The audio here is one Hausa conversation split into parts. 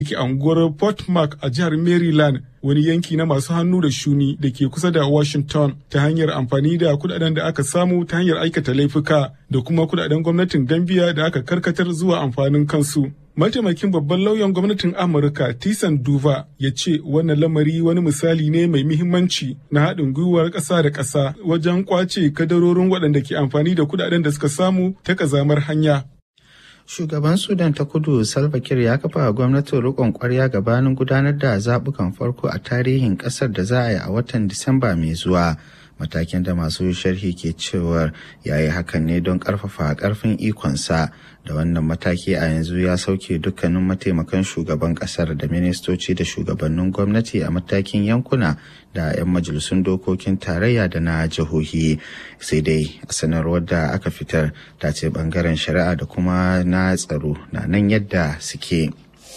ke unguwar Port Mark a jihar Maryland wani yanki na masu hannu da shuni da ke kusa da Washington ta hanyar amfani da kudaden da aka samu ta hanyar aikata laifuka da kuma kudaden gwamnatin Gambia da aka karkatar zuwa amfanin kansu. Mataimakin babban lauyan gwamnatin Amurka Tisan Duva ya ce wannan lamari wani misali ne mai muhimmanci na haɗin gwiwar ƙasa da ƙasa wajen ƙwace kadarorin waɗanda ke amfani da kudaden da suka samu ta ƙazamar hanya. Shugaban Sudan ta kudu Salva Kiir ya kafa gwamnatin rikon kwarya gabanin gudanar da zaɓukan farko a tarihin ƙasar da za a yi a watan Disamba mai zuwa. Matakin da masu sharhi ke cewar ya yi hakan ne don ƙarfafa ƙarfin ikonsa da wannan mataki a yanzu ya sauke dukkanin mataimakan shugaban ƙasar da ministoci da shugabannin gwamnati a matakin yankuna da 'yan majalisun dokokin tarayya da na jihohi sai dai a sanarwar da aka fitar ta ce bangaren shari'a da kuma na tsaro na nan yadda suke.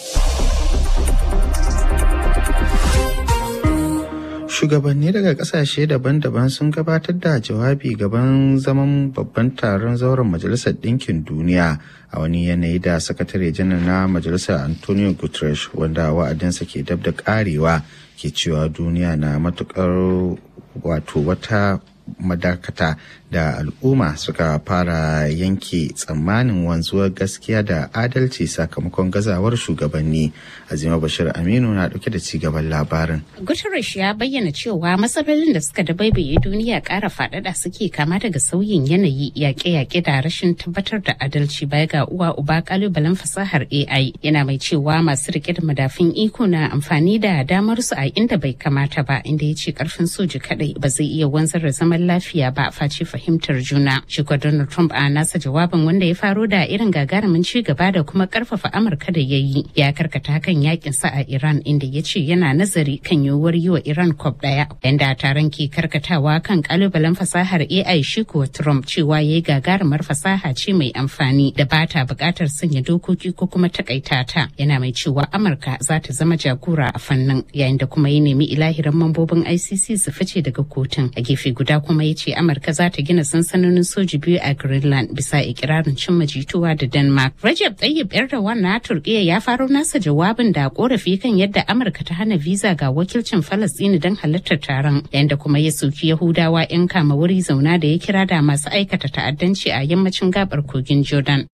Shugabanni daga kasashe daban-daban sun gabatar da jawabi gaban zaman babban taron zauren Majalisar Ɗinkin Duniya a wani yanayi da sakatare janar na Majalisar Antonio Guterres wanda wa'adinsa ke dab da karewa ke cewa duniya na matukar wato wata madakata da al'umma suka fara yanke tsammanin wanzuwar gaskiya da adalci sakamakon gazawar shugabanni azima bashir aminu na dauke da cigaban labarin guterres ya bayyana cewa matsalolin da suka dabaibaye duniya kara faɗaɗa suke kama daga sauyin yanayi yaƙe-yaƙe da rashin tabbatar da adalci baya ga uwa uba kalubalen fasahar ai yana mai cewa masu rike da madafin iko na amfani da damar su a inda bai kamata ba inda ya ce karfin soji kadai ba zai iya wanzar da zaman lafiya ba face fahimtar juna. Shi Donald Trump a nasa jawabin wanda ya faro da irin gagarumin ci gaba da kuma karfafa Amurka da ya yi ya karkata kan yakin sa a Iran inda ya ce yana nazari kan yiwuwar yi wa Iran kwab daya. Yanda taron ke karkatawa kan kalubalen fasahar AI shi kuwa Trump cewa ya yi gagarumar fasaha ce mai amfani da ba ta bukatar sanya dokoki ko kuma takaita ta. Yana mai cewa Amurka za ta zama jagora a fannin yayin da kuma ya nemi ilahirin mambobin ICC su fice daga kotun. A gefe guda kuma ya ce Amurka za ta gina sansanonin soji biyu a Greenland bisa ikirarin cimma jituwa da Denmark. Recep Tayyip Erdogan na Turkiyya ya faro nasa jawabin da korafi kan yadda Amurka ta hana visa ga wakilcin Falastini don halartar taron, yanda kuma ya soki Yahudawa 'yan kama wuri zauna da ya kira da masu aikata ta'addanci a yammacin gabar kogin Jordan.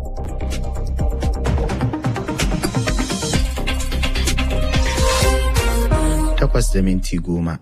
Takwas da minti goma.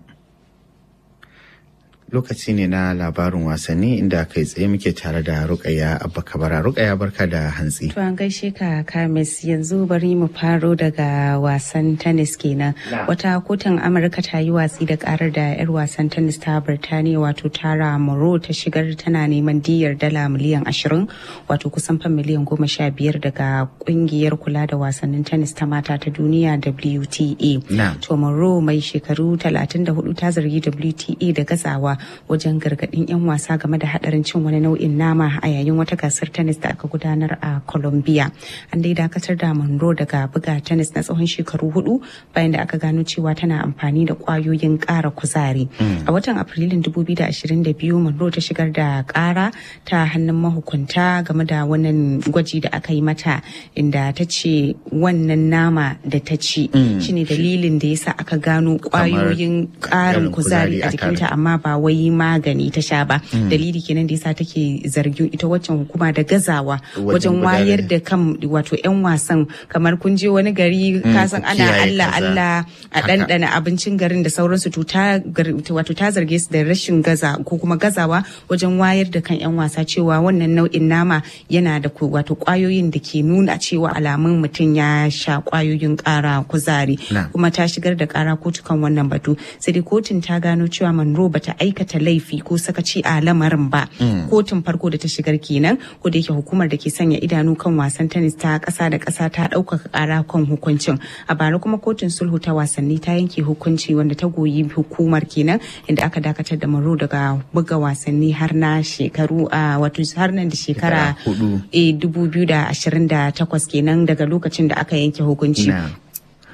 lokaci ne na labarin wasanni inda kai tsaye muke tare da rukaya abba kabara rukaya barka da hantsi to an gaishe ka kamis yanzu bari mu faro daga wasan tennis kenan wata kotun amurka ta yi watsi da karar da yar wasan tennis ta birtaniya wato tara moro ta shigar tana neman diyar dala miliyan ashirin wato kusan fan miliyan goma sha biyar daga kungiyar kula da wasannin tennis ta mata ta duniya wta to moro mai shekaru 34 ta zargi wta da gazawa wajen gargadin 'yan wasa game da hadarin cin wani nau'in nama a yayin wata gasar tennis da aka gudanar a Colombia. An dai dakatar da Monroe daga buga tennis na tsawon shekaru hudu bayan da aka gano cewa tana amfani da kwayoyin kara kuzari. A watan Afrilun 2022 Monroe ta shigar da kara ta hannun mahukunta game da wannan gwaji da aka yi mata inda ta ce wannan nama da ta ci shine dalilin da yasa aka gano kwayoyin karin kuzari a jikinta amma ba wai magani ta sha ba dalili kenan da yasa take zargin ita waccan hukuma da gazawa wajen wayar da kan wato yan wasan kamar kun je wani gari kasan ana Allah Allah a ɗanɗana abincin garin da sauransu to ta wato ta zarge su da rashin gaza ko kuma gazawa wajen wayar da kan yan wasa cewa wannan nau'in nama yana da wato kwayoyin da ke nuna cewa alamun mutum ya sha kwayoyin kara kuzari kuma ta shigar da kara kotu kan wannan batu sai dai kotun ta gano cewa Monroe bata aikata laifi ko sakaci a lamarin ba kotun farko da ta shigar kenan ko da yake hukumar da ke sanya idanu kan wasan tennis ta kasa da kasa ta ɗaukaka ƙara kan hukuncin a bara kuma kotun sulhu ta wasanni ta yanke hukunci wanda ta goyi hukumar kenan inda aka dakatar da maro daga buga wasanni har na shekaru a wato har nan da shekara 2028 kenan daga lokacin da aka yanke hukunci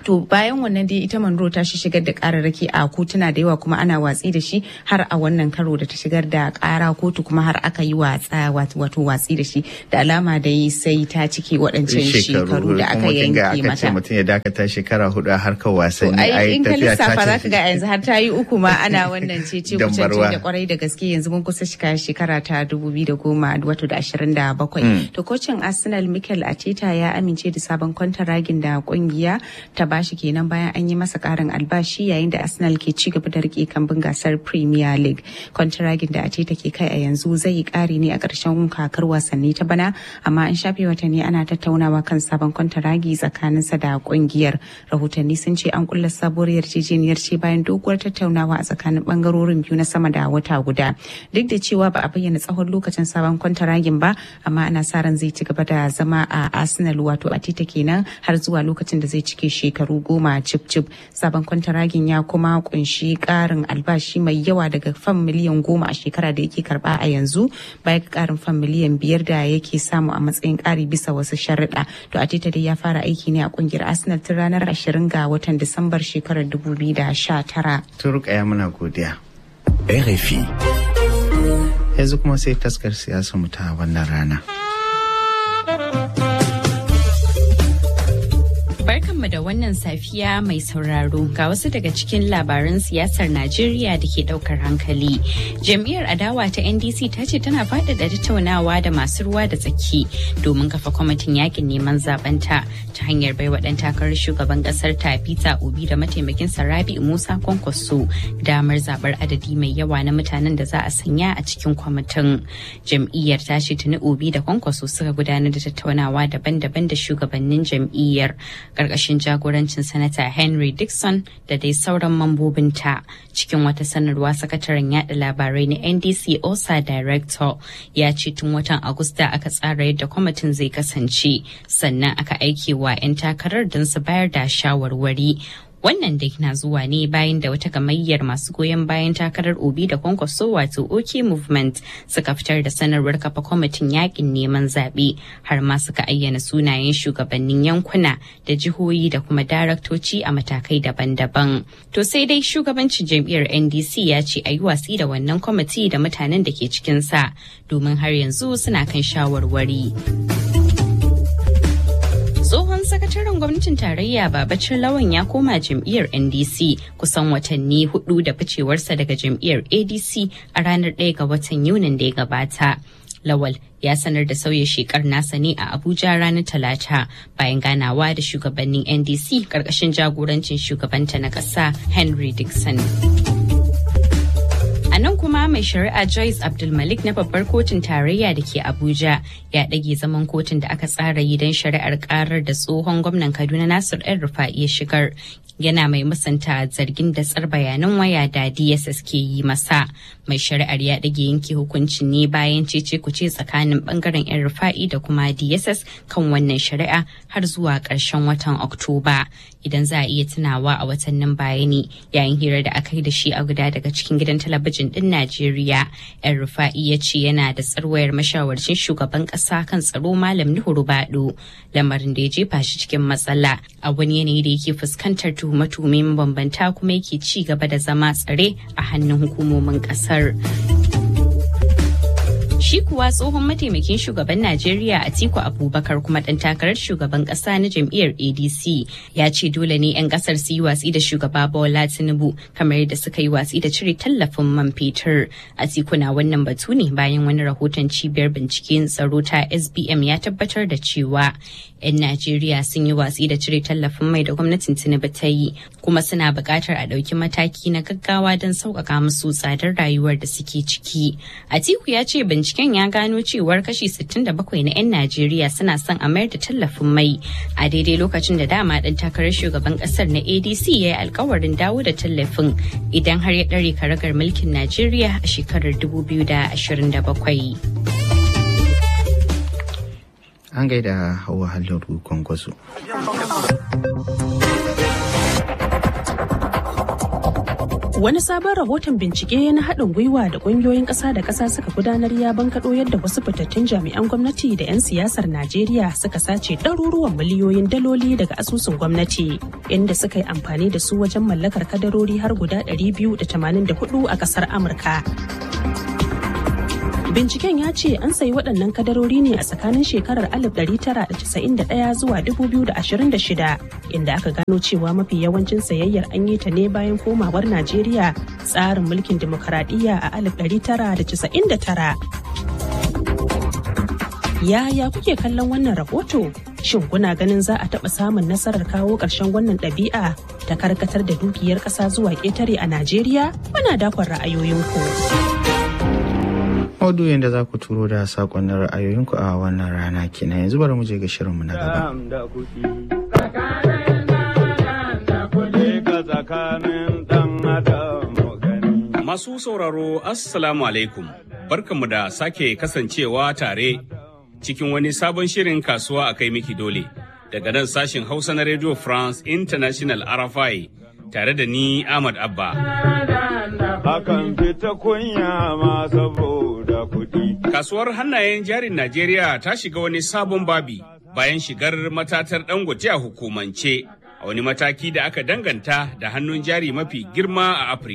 to bayan wannan dai ita Monroe ta shi shigar da kararraki a kotuna da yawa kuma ana watsi da shi har a wannan karo da ta shigar da kara kotu kuma har aka yi watsa wato watsi da shi da alama da yi sai ta cike waɗancan shekaru da aka yanke mata mutum ya dakata shekara hudu a harkar wasanni ai in ka lissafa za ka ga yanzu har ta yi uku ma ana wannan cece kucin da kwarai da gaske yanzu mun kusa shiga shekara ta dubu biyu da goma wato da ashirin da bakwai to kocin arsenal mikel ateta ya amince da sabon kwantaragin da kungiya ta bashi kenan bayan an yi masa karin albashi yayin da arsenal ke ci gaba da rike kambun gasar premier league kwantaragin da ateta ke kai a yanzu zai yi kari ne a ƙarshen kakar wasanni ta bana amma an shafe watanni ana tattaunawa kan sabon kwantaragi tsakaninsa da kungiyar rahotanni sun ce an kulla sabuwar yarjejeniyar ce bayan doguwar tattaunawa a tsakanin bangarorin biyu na sama da wata guda duk da cewa ba a bayyana tsawon lokacin sabon kwantaragin ba amma ana sa ran zai ci gaba da zama a arsenal wato a tita kenan har zuwa lokacin da zai cike shekaru goma cip cip sabon kwantaragin ya kuma kunshi karin albashi mai yawa daga fam miliyan goma a shekara da yake karba a yanzu baya ga karin fam miliyan biyar da yake samu a matsayin kari bisa wasu sharuɗa to a tita dai ya fara aiki ne a kungiyar arsenal tun ranar 20 ga watan disambar shekarar 2019 turka ya muna godiya RFI yanzu kuma sai taskar siyasar mu ta wannan rana Barkanmu da wannan safiya mai sauraro ga wasu daga cikin labaran siyasar Najeriya da ke daukar hankali. Jam'iyyar adawa ta NDC ta ce tana faɗaɗa tattaunawa da masu ruwa da tsaki domin kafa kwamitin yakin neman zabenta ta hanyar bai wa ɗan takarar shugaban ƙasar ta Peter Obi da mataimakin Rabi Musa Kwankwaso damar zaɓar adadi mai yawa na mutanen da za a sanya a cikin kwamitin. Jam'iyyar ta ce tuni Obi da Kwankwaso suka gudanar da tattaunawa daban-daban da shugabannin jam'iyyar. karkashin jagorancin sanata henry dixon da dai sauran mambobinta cikin wata sanarwa sakataren yada labarai na ndc osa director ya ce tun watan agusta aka tsara yadda kwamitin zai kasance sannan aka aike wa 'yan takarar don su bayar da shawarwari wannan dai na zuwa ne bayan da wata gamayyar masu goyon bayan takarar obi da kwankwaso wato ok movement suka fitar da sanarwar kafa kwamitin yakin neman zaɓe har ma suka ayyana sunayen shugabannin yankuna da jihohi da kuma daraktoci a matakai daban-daban to sai dai shugabancin jam'iyyar ndc ya ce a yi watsi da wannan kwamiti da mutanen da ke cikinsa domin har yanzu suna kan shawarwari. tsohon sakataren gwamnatin tarayya babacin lawan ya koma jam'iyyar ndc kusan watanni hudu da ficewarsa daga jam'iyyar adc a ranar 1 ga watan yunin da ya gabata lawal ya sanar da sauya shekar nasa ne a abuja ranar talata bayan ganawa da shugabannin ndc karkashin jagorancin shugabanta na ƙasa henry dixon A nan kuma mai shari'a Joyce Abdulmalik na babbar kotun tarayya da ke Abuja ya ɗage zaman kotun da aka tsara yi don shari'ar karar da tsohon gwamnan Kaduna Nasir El Rufa'i ya shigar. Yana mai musanta zargin da tsar bayanan waya da DSS ke yi masa. Mai shari'ar ya ɗage yanke hukuncin ne bayan cece kuce tsakanin bangaren El Rufa'i da kuma DSS kan wannan shari'a har zuwa ƙarshen watan Oktoba. Idan za a iya tunawa a watannin baya ne yayin hira da aka yi da shi a guda daga cikin gidan talabijin din Najeriya. Yan Rufa'i ya ce yana da tsarwayar mashawarcin shugaban kasa kan tsaro Malam Nuhu Rubado, lamarin da ya jefa shi cikin matsala a wani yanayi da yake fuskantar tuhume-tuhume mabambanta kuma yake ci gaba da zama tsare a hannun hukumomin kasar. Shi kuwa tsohon mataimakin shugaban Najeriya Atiku Abubakar kuma ɗan takarar shugaban ƙasa na jam'iyyar ADC ya ce dole ne 'yan ƙasar su yi watsi da shugaba Bola Tinubu kamar yadda suka yi watsi da cire tallafin man fetur. Atiku na wannan batu ne bayan wani rahoton cibiyar binciken tsaro ta SBM ya tabbatar da cewa 'yan Najeriya sun yi watsi da cire tallafin mai da gwamnatin Tinubu ta yi kuma suna buƙatar a ɗauki mataki na gaggawa don sauƙaƙa musu tsadar rayuwar da suke ciki. Atiku ya ce binciken ya gano cewar kashi 67 na 'yan Najeriya suna son a mayar da tallafin mai a daidai lokacin da dama ɗan takarar shugaban ƙasar na ADC ya yi alkawarin dawo da tallafin idan har ya ɗare karagar mulkin Najeriya a shekarar 2027. An gaida hawa halin kwankwaso. Wani sabon rahoton bincike na haɗin gwiwa da ƙungiyoyin ƙasa da ƙasa suka gudanar ya bankaɗo yadda wasu fitattun jami'an gwamnati da 'yan siyasar Najeriya suka sace ɗaruruwan miliyoyin daloli daga asusun gwamnati inda suka yi amfani da su wajen mallakar kadarori har guda 284 a ƙasar Amurka. Binciken ya ce an sayi waɗannan kadarori ne a tsakanin shekarar 1991 zuwa 2026 inda aka gano cewa mafi yawancin sayayyar an yi ta ne bayan komawar Najeriya tsarin mulkin demokaradiyya a 1999. Yaya kuke kallon wannan rahoto? Shin kuna ganin za a taɓa samun nasarar kawo ƙarshen wannan ɗabi'a ta karkatar da dukiyar ƙasa zuwa ƙetare a Najeriya? Muna dakon ra'ayoyinku. maudu'in da za ku turo da sakonnin ra'ayoyinku a wannan rana kenan yanzu bari mu je ga shirinmu na gaba. Masu sauraro Assalamu alaikum barkanmu da sake kasancewa tare cikin wani sabon shirin kasuwa a kai miki dole daga nan sashin Hausa na Radio France International RFI tare da ni Ahmad Abba. Akan fita kunya ma saboda kuɗi. Kasuwar hannayen jarin Najeriya ta shiga wani sabon babi bayan shigar matatar dangote a hukumance a wani mataki da aka danganta da hannun jari mafi girma a Afirka.